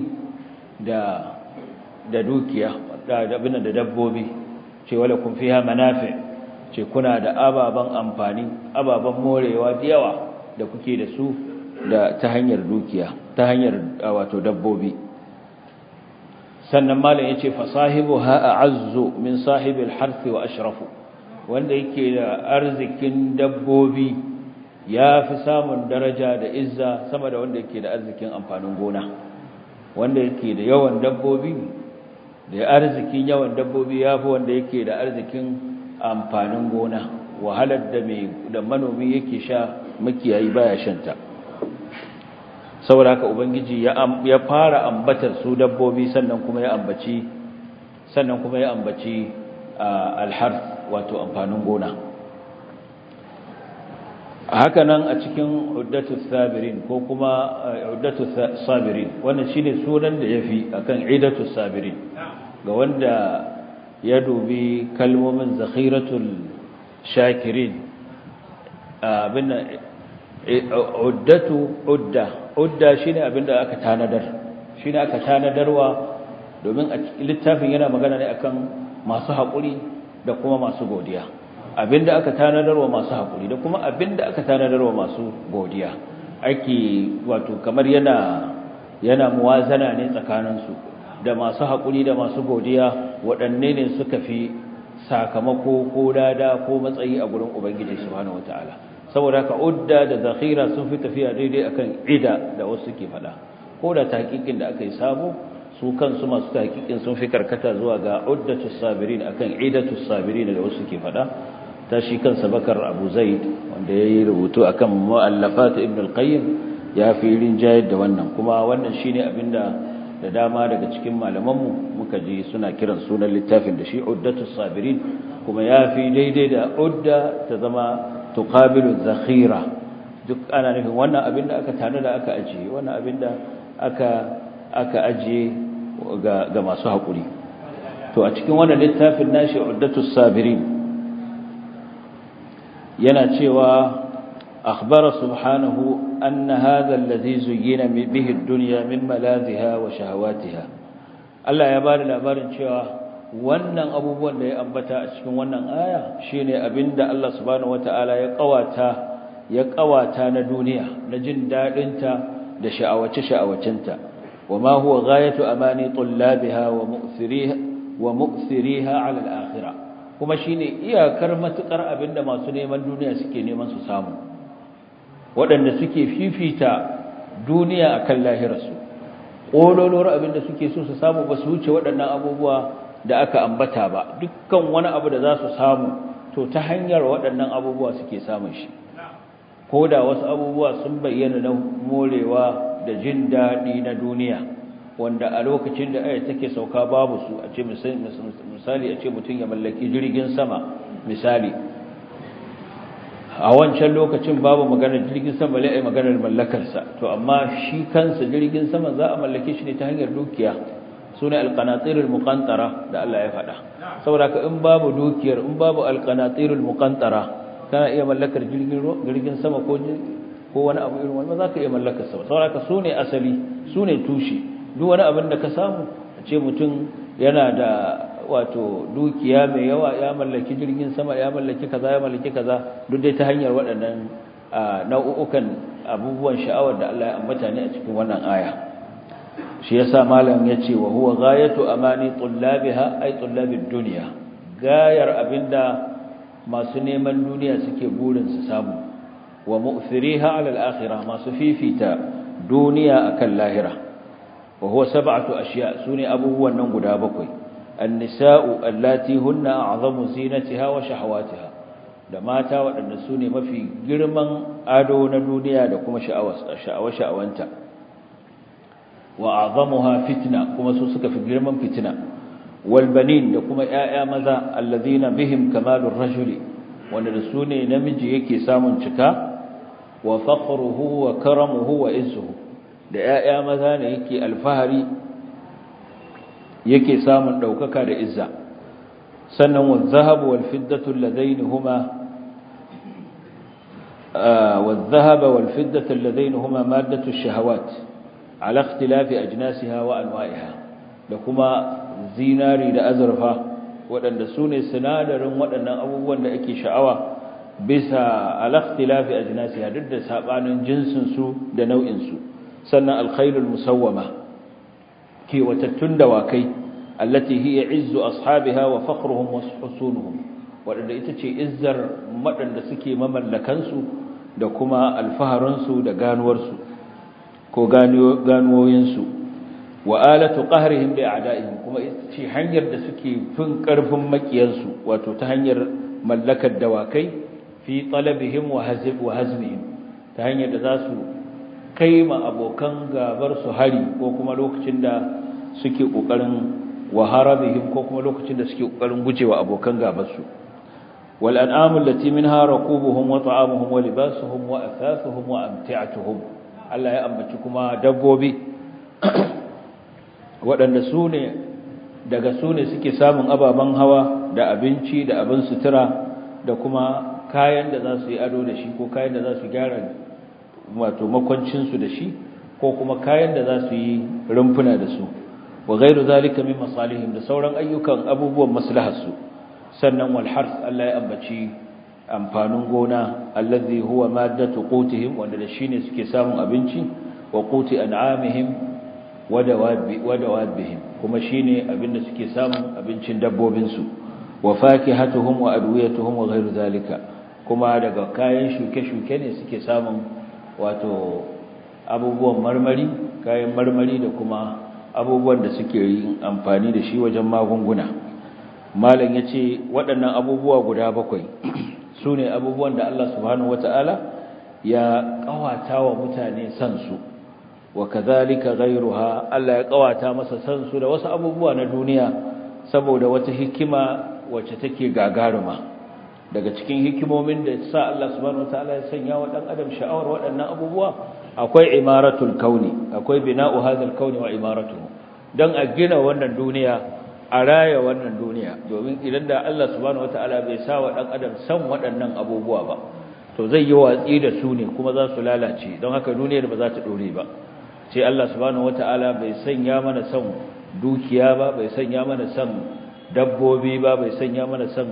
da da dukiya da abin da dabbobi ce wala kun fiha manafi ce kuna da ababan amfani ababan morewa da yawa da kuke da su da ta hanyar dukiya ta hanyar wato dabbobi sannan malam yace fa sahibu ha a'azzu min sahibil harth wa ashrafu wanda yake da arzikin dabbobi ya fi samun daraja da izza sama da wanda yake da arzikin amfanin gona wanda yake da yawan dabbobi da arzikin yawan dabbobi ya fi wanda yake da arzikin amfanin gona wahalar da mai da manomi yake sha makiyayi baya shanta saboda haka ubangiji ya ya fara ambatar su dabbobi sannan kuma ya ambaci sannan kuma ya ambaci alharth wato amfanin gona haka nan a cikin uddatu sabirin ko kuma uddatu sabirin wannan shine sunan da yafi akan idatu sabirin ga wanda ya dubi kalmomin zakhiratul shakirin abinda uddatu udda udda shine abinda aka tanadar shine aka tanadarwa domin a littafin yana magana ne akan masu haƙuri da kuma masu godiya abinda aka tanadarwa masu haƙuri da kuma abinda aka tanadarwa masu godiya ake wato kamar yana yana muwazana ne tsakaninsu da masu haƙuri da masu godiya waɗanne ne suka fi sakamako ko dada ko matsayi a gurin ubangiji subhanahu wataala saboda haka udda da zakhira sun fi tafiya daidai akan ida da wasu ke faɗa ko da tahqiqin da aka yi sabo su kansu masu tahqiqin sun fi karkata zuwa ga uddatus sabirin akan idatus sabirin da wasu ke faɗa ta shi kansa bakar abu zaid wanda ya yi rubutu a kan mu'allafat ibn al-qayyim ya fi rinjayar da wannan kuma wannan shi ne abinda da dama daga cikin malamanmu muka ji suna kiran sunan littafin da shi uddatu sabirin kuma ya fi daidai da udda ta zama tuqabilu zakhira duk ana nufin wannan abin da aka tana da aka ajiye wannan abin da aka aka ajiye ga ga masu haƙuri to a cikin wannan littafin nashi uddatu sabirin yana cewa أخبر سبحانه أن هذا الذي زين به الدنيا من ملاذها وشهواتها Allah ya bada labarin cewa wannan abubuwan da ya ambata a cikin wannan aya shine abinda Allah subhanahu wataala ya kawata ya kawata na duniya na jin dadin ta da sha'awace sha'awacinta wama huwa ghayatu amani tullabiha wa mu'thiriha wa mu'thiriha 'ala al-akhirah kuma shine iyakar matukar abinda masu neman duniya suke neman su samu waɗanda suke fifita duniya akan lahirarsu ƙololuwar abin da suke so su samu ba su wuce waɗannan abubuwa da aka ambata ba dukkan wani abu da za su samu to ta hanyar waɗannan abubuwa suke samun shi ko da wasu abubuwa sun bayyana na morewa da jin daɗi na duniya wanda a lokacin da aya take sauka babu su a ce misali a ce mutum ya mallaki jirgin sama misali a wancan lokacin babu maganar jirgin sama lai ai maganar mallakarsa to amma shi kansa jirgin sama za a mallake shi ne ta hanyar dukiya sune alqanatirul muqantara da Allah ya faɗa saboda ka in babu dukiyar in babu alqanatirul muqantara kana iya mallakar jirgin jirgin sama ko ko wani abu irin wannan za ka iya mallakar sa saboda ka sune asali sune tushe duk wani abin da ka samu a ce mutum yana da wato dukiya mai yawa ya mallaki jirgin sama ya mallaki kaza ya mallaki kaza duk dai ta hanyar waɗannan nau'ukan abubuwan sha'awar da Allah ya ambata ne a cikin wannan aya shi yasa malam yace wa huwa ghayatu amani tullabiha ay tullabid dunya gayar abinda masu neman duniya suke burin su samu wa mu'thiriha 'ala al-akhirah masu fifita duniya akan lahira wa huwa sab'atu ashiya sune abubuwan nan guda bakwai النساء اللاتي هن أعظم زينتها وشهواتها da mata waɗanda su ne mafi girman ado na duniya da kuma sha'awa-sha'awanta wa azamuha fitna kuma su suka fi girman fitina walbanin da kuma ‘ya'ya maza allazina bihim kamalun rajuli wanda da su ne namiji yake samun cika wa fakhruhu wa karamuhu wa izuhu da ‘ya'ya maza ne yake alfahari yake samun ɗaukaka da izza sannan wa zahabu wal fiddatu alladaini huma wa dhahaba wal fiddatu alladaini huma maddatu ash-shahawat ala ikhtilafi ajnasiha wa anwa'iha da kuma zinari da azurfa waɗanda su ne sinadarin waɗannan abubuwan da ake sha'awa bisa ala ikhtilafi ajnasiha duk da sabanin jinsin su da nau'in su sannan al-khairul musawwama kewatattun dawakai allati hiya izzu ashabiha wa fakhruhum wa husunuhum wadanda ita ce izzar madanda suke mamallakan su da kuma alfaharun su da ganuwar su ko ganuwoyin su wa alatu qahrihim bi a'da'ihim kuma ita ce hanyar da suke fin karfin makiyan su wato ta hanyar mallakar dawakai fi talabihim wa hazib wa hazmihim ta hanyar da za su kai ma abokan gabar su hari ko kuma lokacin da suke kokarin wa harabihim ko kuma lokacin da suke kokarin gujewa abokan gabar su wal an'amu allati minha raqubuhum wa ta'amuhum wa libasuhum wa athafuhum wa amti'atuhum Allah ya ambaci kuma dabbobi waɗanda su ne daga su ne suke samun ababen hawa da abinci da abin sutura da kuma kayan da za su yi ado da shi ko kayan da za su gyara wato makwancinsu da shi ko kuma kayan da za su yi rumfuna da su wa gairu zalika min masalihim da sauran ayyukan abubuwan maslaharsu sannan wal harth Allah ya ambaci amfanin gona allazi huwa maddatu qutihim wanda da shine suke samun abinci wa quti an'amihim wa dawabi wa dawabihim kuma shine abinda suke samun abincin dabbobin su wa fakihatuhum wa adwiyatuhum wa gairu zalika kuma daga kayan shuke-shuke ne suke samun wato abubuwan marmari kayan marmari da kuma abubuwan da suke yin amfani da shi wajen magunguna malam ya ce waɗannan abubuwa guda bakwai su ne abubuwan da Allah subhanahu wata'ala ya ƙawata wa mutane san su wa kadhalika ghayruha Allah ya kawata masa san su da wasu abubuwa na duniya saboda wata hikima wacce take gagaruma daga cikin hikimomin da sa Allah subhanahu wataala ya sanya wa dan adam sha'awar waɗannan abubuwa akwai imaratul kauni akwai bina'u hadhal kauni wa imaratuhu dan a gina wannan duniya a raya wannan duniya domin idan da Allah subhanahu wataala bai sa wa dan adam san waɗannan abubuwa ba to zai yi watsi da su ne kuma za su lalace don haka duniyar ba za ta dore ba sai Allah subhanahu wataala bai sanya mana san dukiya ba bai sanya mana san dabbobi ba bai sanya mana san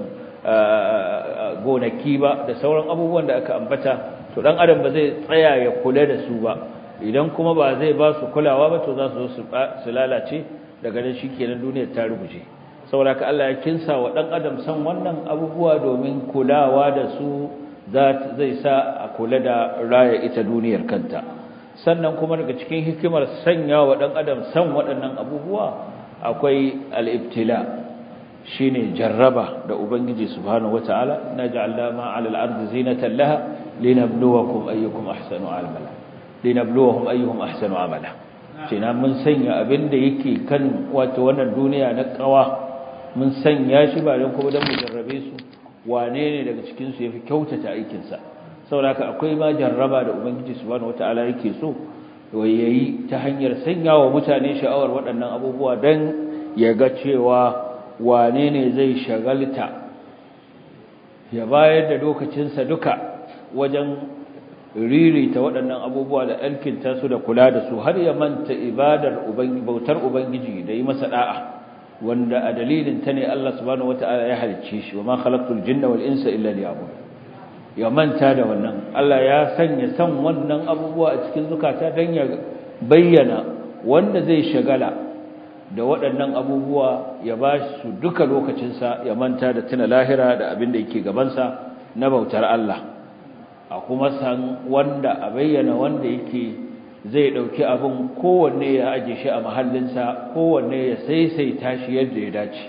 gonaki ba da sauran abubuwan da aka ambata to dan adam ba zai tsaya ya kula da su ba idan kuma ba zai ba su kulawa ba to za su zo su lalace daga nan shikenan duniyar ta rubuce saboda ka Allah ya kinsa wa dan adam san wannan abubuwa domin kulawa da su zai sa a kula da raya ita duniyar kanta sannan kuma daga cikin hikimar sanya wa dan adam san waɗannan abubuwa akwai al-ibtila shine jarraba da ubangiji subhanahu wataala naj'alna ma 'ala al-ardi zinatan laha linabluwakum ayyukum ahsanu amala linabluwahum ayyuhum ahsanu amala kina mun sanya abinda yake kan wato wannan duniya na kawa mun sanya shi ba don kuma don mu jarrabe su wane ne daga cikin su yafi kyautata aikin sa saboda akwai ma jarraba da ubangiji subhanahu wataala yake so yayi ta hanyar sanya wa mutane sha'awar waɗannan abubuwa dan ya ga cewa wane ne zai shagalta ya bayar da lokacinsa duka wajen ririta waɗannan abubuwa da alkinta su da kula da su har ya manta ibadar bautar ubangiji da yi masa da'a wanda a dalilin ta ne Allah subhanahu wata'ala ya halicce shi wa ma khalaqtul jinna wal insa illa liya'budun ya manta da wannan Allah ya sanya san wannan abubuwa a cikin zukata dan ya bayyana wanda zai shagala da waɗannan abubuwa ya ba su duka lokacinsa ya manta da tuna lahira da abin da yake gabansa na bautar Allah a kuma san wanda a bayyana wanda yake zai ɗauki abin kowanne ya aje shi a mahallinsa kowanne ya saisaita shi yadda ya dace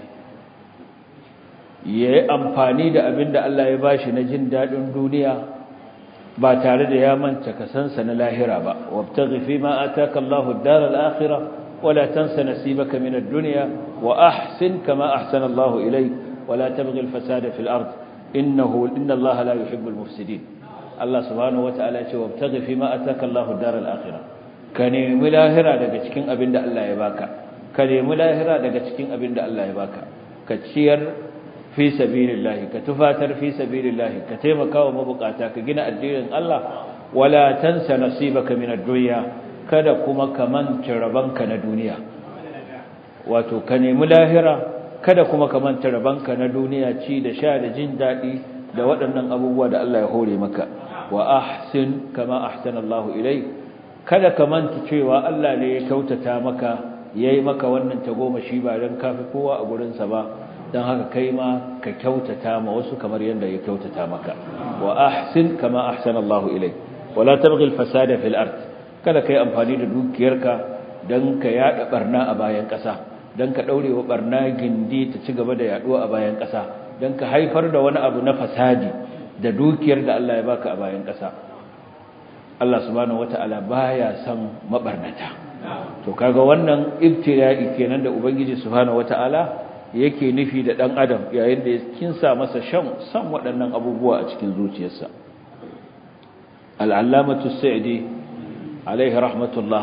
ya yi amfani da abin da Allah ya ba shi na jin daɗin duniya ba tare da ya manta kasansa na lahira ba wabtaghi fi ma ataka Allahu ad-dar al-akhirah ولا تنس نصيبك من الدنيا وأحسن كما أحسن الله إليك ولا تبغي الفساد في الأرض إنه إن الله لا يحب المفسدين الله سبحانه وتعالى وابتغي فيما أتاك الله الدار الآخرة كنيم لاهرة daga cikin abin da Allah ya baka ka nemi lahira daga cikin abin da Allah ya baka ka ciyar fi sabilillah ka tufatar fi sabilillah ka taimaka wa mabukata ka gina addinin Allah wala tansa nasibaka min ad-dunya kada kuma ka manta rabanka na duniya wato ka nemi lahira kada kuma ka manta rabanka na duniya ci da sha da jin daɗi da waɗannan abubuwa da Allah ya hore maka wa ahsin kama ahsana Allah ilai kada ka manta cewa Allah ne ya kyautata maka yayi maka wannan tagomashi ba dan kafi kowa a gurin sa ba dan haka kai ma ka kyautata ma wasu kamar yanda ya kyautata maka wa ahsin kama ahsana Allah ilai wala tabghi al-fasada fil ard kada ka yi amfani da dukiyarka don ka yada barna a bayan ƙasa don ka ɗaure wa barna gindi ta ci gaba da yaduwa a bayan ƙasa don ka haifar da wani abu na fasadi da dukiyar da Allah ya baka a bayan ƙasa Allah subhanahu wata'ala baya son mabarnata to kaga wannan ibtila'i kenan da ubangiji subhanahu wata'ala yake nufi da dan adam yayin da ya kinsa masa shan san waɗannan abubuwa a cikin zuciyarsa al-allamatu sa'idi alaihi rahmatullah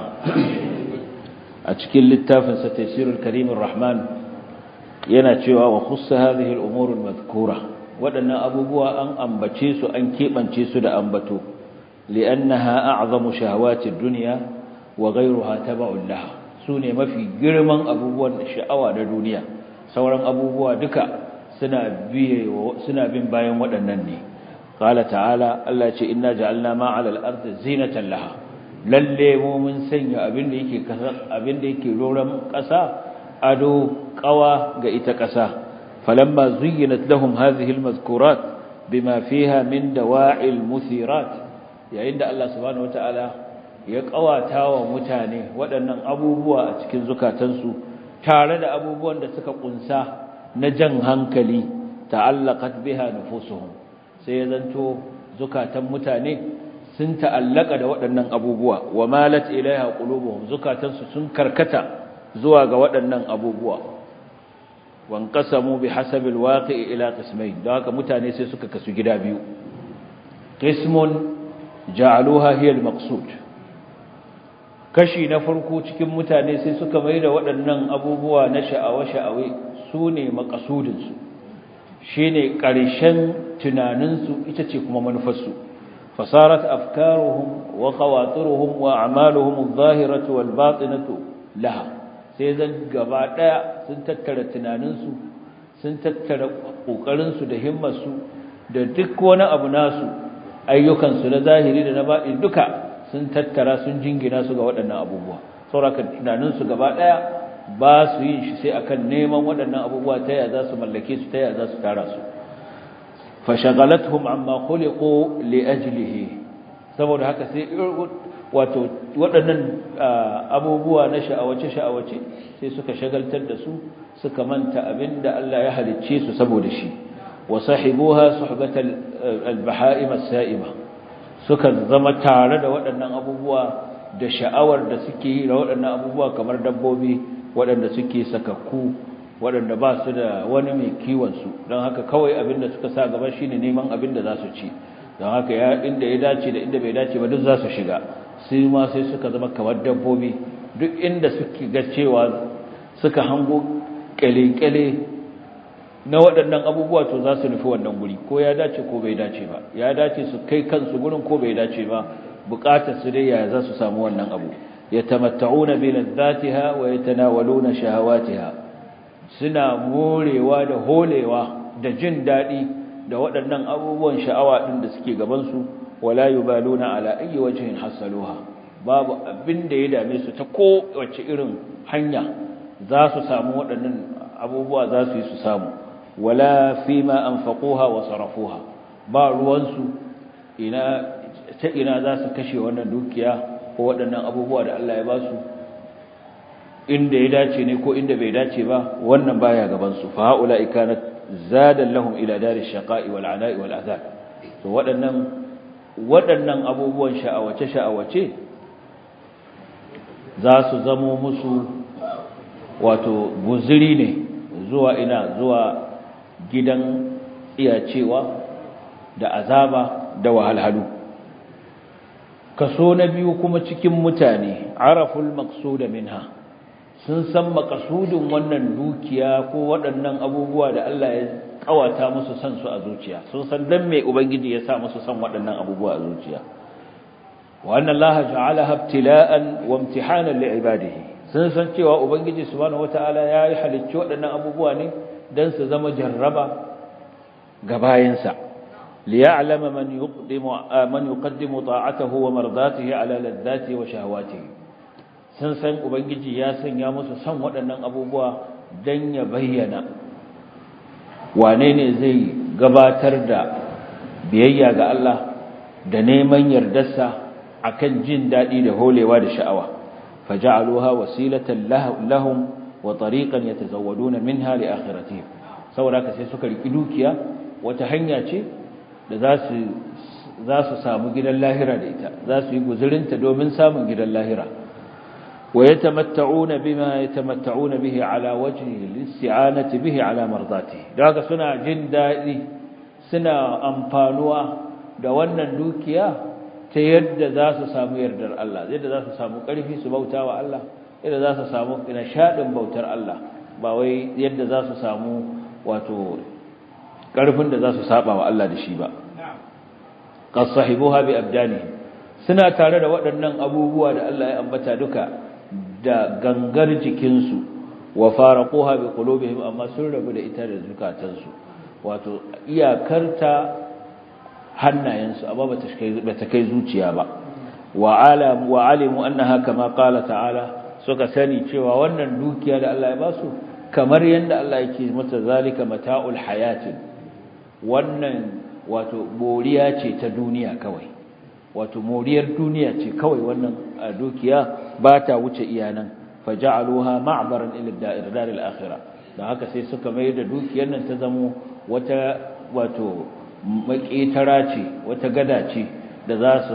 a cikin littafinsa tafsirul karimur rahman yana cewa wa khussa hadhihi al-umur al-madhkura wadannan abubuwa an ambace su an kebance su da ambato li'annaha a'zamu shahawati ad-dunya wa ghayruha tab'un laha sune mafi girman abubuwan sha'awa da duniya sauran abubuwa duka suna biye suna bin bayan waɗannan ne qala ta'ala Allah ce inna ja'alna ma 'ala al-ardi zinatan laha lalle mu mun sanya abin da yake kasa abin da yake roran kasa ado qawa ga ita kasa falamma zuyyinat lahum hadhihi almadhkurat bima fiha min dawa'il muthirat yayin da Allah subhanahu wataala ya kawata wa mutane waɗannan abubuwa a cikin zukatansu tare da abubuwan da suka kunsa na jan hankali ta'allaqat biha nufusuhum sai ya zanto zukatan mutane sun ta'allaka da waɗannan abubuwa wa malat ilaiha qulubuhum zukatansu sun karkata zuwa ga waɗannan abubuwa wan qasamu bihasabi alwaqi'i ila qismayn don haka mutane sai suka kasu gida biyu qismun ja'aluha hiya almaqsud kashi na farko cikin mutane sai suka mai da waɗannan abubuwa na sha'awa-sha'awe su ne makasudinsu shi ne ƙarshen tunaninsu ita ce kuma manufarsu fasarat afkaruhum wa khawatiruhum wa a'maluhum adh-dhahiratu wal batinatu laha sai zan gaba daya sun tattara tunaninsu sun tattara kokarinsu da himmarsu da duk wani abu nasu ayyukansu na zahiri da na baɗi duka sun tattara sun jingina su ga waɗannan abubuwa sauraka tunaninsu gaba ɗaya ba su yin shi sai akan neman waɗannan abubuwa ta yaya za su mallake su ta yaya za su tara su fashagalathum amma khuliqu li ajlihi saboda haka sai wato waɗannan abubuwa na sha'awace sha'awace sai suka shagaltar da su suka manta abinda Allah ya halicce su saboda shi wa sahibuha suhbatal al-baha'im as-sa'ima suka zama tare da waɗannan abubuwa da sha'awar da suke yi da waɗannan abubuwa kamar dabbobi waɗanda suke sakakku waɗanda ba su da wani mai kiwonsu don haka kawai abin da suka sa gaba shi ne neman abin da za su ci don haka ya inda ya dace da inda bai dace ba duk za su shiga sai ma sai suka zama kamar dabbobi duk inda suke ga cewa suka hango kyale-kyale na waɗannan abubuwa to za su nufi wannan guri ko ya dace ko bai dace ba ya dace su kai kansu gurin ko bai dace ba bukatar su dai yaya za su samu wannan abu yatamatta'una bi ladzatiha wa yatanawaluna shahawatiha suna morewa da holewa da jin dadi da waɗannan abubuwan sha'awa din da suke gaban su wala yubaluna ala ayyi wajhin hasaluha babu abin da ya dame su ta ko wace irin hanya za su samu waɗannan abubuwa za su yi su samu wala fima anfaquha wa sarafuha ba ruwansu ina ta ina za su kashe wannan dukiya ko waɗannan abubuwa da Allah ya ba su inda ya dace ne ko inda bai dace ba wannan baya gaban su fa haula ikanat zadan lahum ila darish shaqa'i wal ana'i wal azab to waɗannan waɗannan abubuwan sha'awace sha'awace za su zamo musu wato guzuri ne zuwa ina zuwa gidan iyacewa da azaba da wahalhalu kaso na biyu kuma cikin mutane araful maqsuda minha sun san maqsudin wannan dukiya ko waɗannan abubuwa da Allah ya kawata musu san su a zuciya sun san dan me ubangiji ya sa musu san waɗannan abubuwa a zuciya wa anna Allah ja'alaha ibtila'an wa imtihanan li'ibadihi sun san cewa ubangiji subhanahu wata'ala ya yi halicci waɗannan abubuwa ne dan su zama jarraba ga bayansa liya'lama man yuqaddimu man yuqaddimu ta'atahu wa mardatihi ala ladzatihi wa shahawatihi sun san ubangiji ya sanya musu san waɗannan abubuwa dan ya bayyana wane ne zai gabatar da biyayya ga Allah da neman yardarsa akan jin daɗi da holewa da sha'awa faja'aluha wasilatan lahum wa tariqan yatazawwaduna minha li akhiratihim saboda haka sai suka riki dukiya wata hanya ce da za su za su samu gidan lahira da ita za su yi guzurinta domin samun gidan lahira wa yatamatta'una bima yatamatta'una bihi ala wajhi al-isti'anati bihi ala mardati daga suna jin dadi suna amfanuwa da wannan dukiya ta yadda za su samu yardar Allah yadda za su samu ƙarfi su bauta wa Allah yadda za su samu nishadin bautar Allah ba wai yadda za su samu wato ƙarfin da za su saba wa Allah da shi ba qad sahibuha bi abdani suna tare da waɗannan abubuwa da Allah ya ambata duka da gangar jikinsu wa faraquha bi qulubihim amma sun rabu da ita da zukatansu wato iyakarta hannayensu amma bata kai zuciya ba wa alam wa alimu annaha kama qala ta'ala suka sani cewa wannan dukiya da Allah ya basu kamar yanda Allah yake mata zalika mata'ul hayatin wannan wato moriya ce ta duniya kawai wato moriyar duniya ce kawai wannan dukiya ba ta wuce iyanan faja'aluha ma'baran ila da'ir daril akhirah dan haka sai suka mai da dukiyar nan ta zamo wata wato maketara ce wata gada ce da za su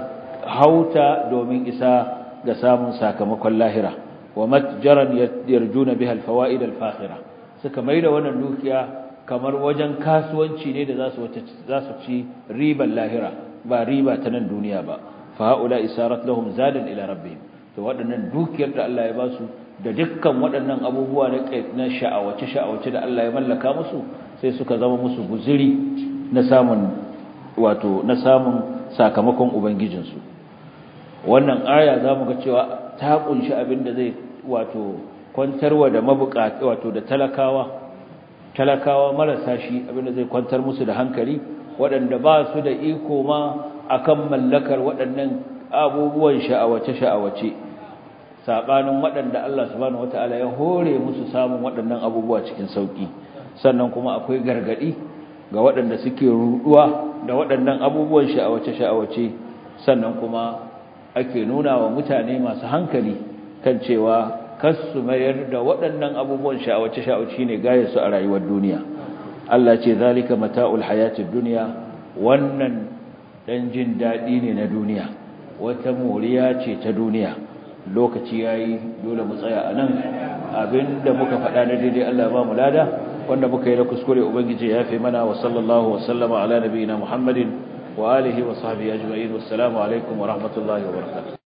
hauta domin isa ga samun sakamakon lahira wa matjaran yarjuna biha alfawaid alfakhira suka maida wannan dukiya kamar wajen kasuwanci ne da zasu zasu ci riban lahira ba riba ta nan duniya ba fa haula isarat lahum zadan ila rabbihim to waɗannan dukiyar da Allah ya ba su da dukkan waɗannan abubuwa na sha'awace sha'awace da Allah ya mallaka musu sai suka zama musu guziri na samun wato na samun sakamakon ubangijinsu wannan aya zamu ga cewa ta kunshi abin da zai wato kwantarwa da mabukata wato da talakawa talakawa marasa shi abin da zai kwantar musu da hankali waɗanda ba su da iko ma akan mallakar waɗannan abubuwan sha'awace sha'awace sabanin waɗanda Allah subhanahu wataala ya hore musu samun waɗannan abubuwa cikin sauki sannan kuma akwai gargadi ga waɗanda suke ruduwa da waɗannan abubuwan sha'awace-sha'awace sannan kuma ake nuna wa mutane masu hankali kan cewa kasu mayar da waɗannan abubuwan sha'awace-sha'awace ne gaya su a rayuwar duniya Allah ce zalika mata'ul hayatid dunya wannan dan jin dadi ne na duniya wata moriya ce ta duniya lokaci yayi dole mu tsaya anan abinda muka faɗa na daidai Allah ba mu lada wanda muka yi na kuskure ubangiji ya fi mana wa sallallahu wa sallama ala nabiyina muhammadin wa alihi wa sahbihi ajma'in wassalamu alaikum wa rahmatullahi wa barakatuh